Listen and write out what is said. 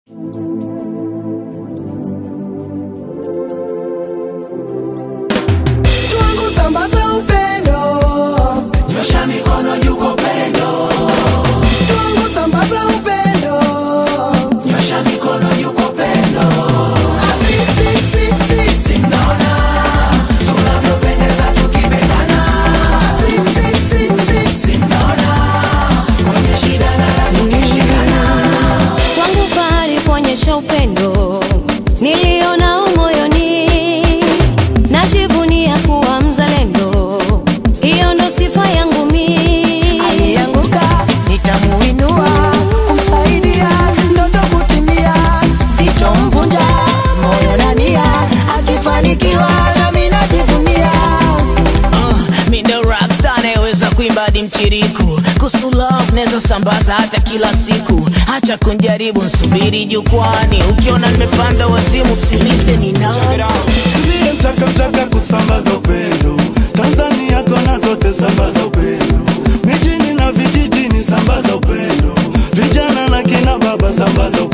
Tuangu sambaza upendo, nyosha mikono juu kwa upendo, tuangu sambaza upendo. nyosha mikono juu kwa upendo. Asi, si, si, si, si. Naona tunavyopendeza tukipendana, Si, si, si, si, si. naona kwenye shida na raha tukishikana. Kwangu fahari kuonyesha upendo nilionao moyoni, najivunia kuwa mzalendo, hiyo ndo sifa yangu mi. Alianguka nitamuinua, kumsaidia ndoto kutimia, sitomvunja moyo na nia, akifanikiwa nami najivunia. Uh, mi ndo rockstar anayeweza kuimba hadi mchiriku kuhusu love naweza sambaza hata kila siku hacha kunjaribu nsubiri jukwani ukiona nimepanda wazimu siulize ni nani Tulie mtaka mtaka kusambaza upendo Tanzania kona zote sambaza upendo Mijini na vijijini sambaza upendo Vijana na kina baba sambaza